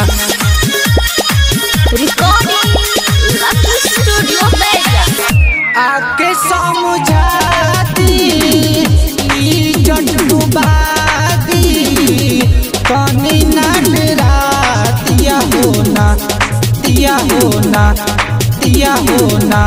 ना Recording Lucky Studio Vegas. आके समझाती इज्जत डुबादी तनी ना डरातिया हो ना दिया हो ना दिया हो ना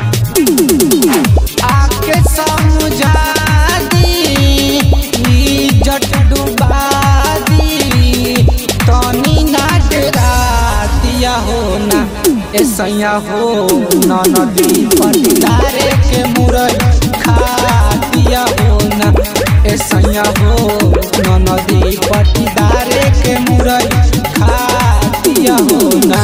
आके समझा दी इज्जत डुबा दी तनी ना डरातिया हो ना ऐसैया हो न नदी पटिदारे के मुरई खातिया हो ना ऐसैया हो न नदी पटिदारे के मुरई खातिया हो ना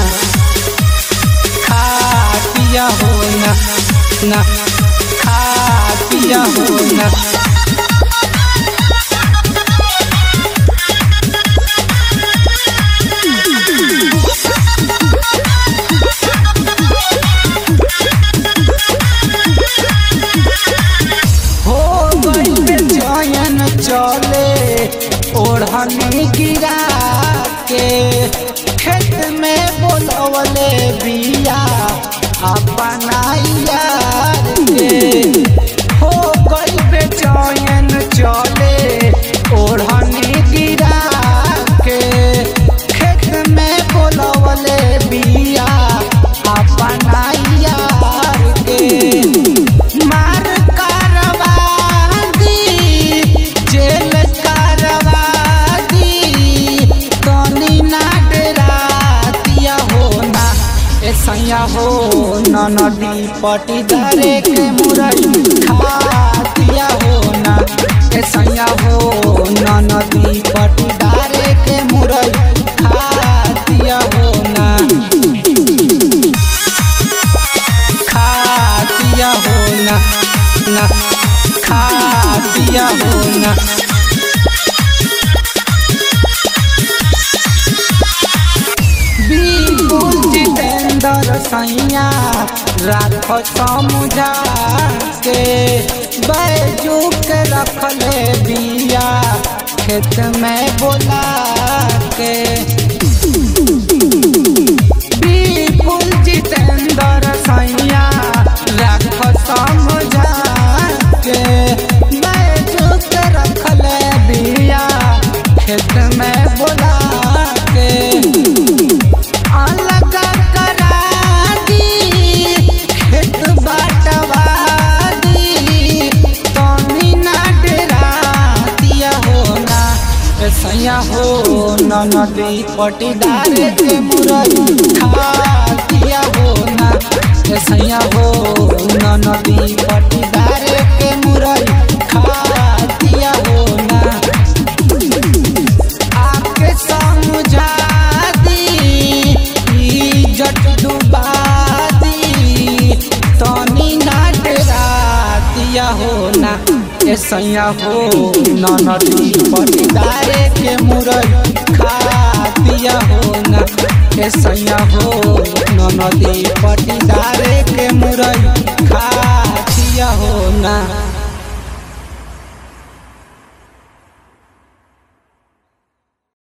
खातिया हो ना ना खातिया हो ना हो गई चयन चले ओढ़नी गिरा के खेत में बोलवले बिया अपना यार के हो गई बेचैन चले ओढ़नी गिरा के खेत में बोलवले बिया अपना यार के मार करवा दी जेल करवा दी तनी ना डरातिया हो ना ऐसैया हो न नदी पटीदारे के मुरई खातिया हो ना ऐसैया हो न नदी पटीदारे के मुरई खातिया हो ना खातिया हो ना ना खातिया हो ना बिल्कुल जितेंद्र सैया राख समझा के बैजू के रखले बिया खेत में बोला के बिल्कुल जितेंद्र सैया राख समझा के बैजू के रखले बिया खेत में बोला के अलग करा दी खेत बाटवा दी तनी ना डरातिया हो ना सैया हो न नदी पटीदार के मुरई खातिया हो ना सैया हो न नदी पटीदार के मुरई खातिया हो ना आके समझा दी इज्जत डुबा दी तनी ना डरातिया हो ना ऐसैया हो न नदी पटीदारे के मुरई खातिया हो ना ऐसैया हो न नदी पटीदारे के मुरई खातिया हो ना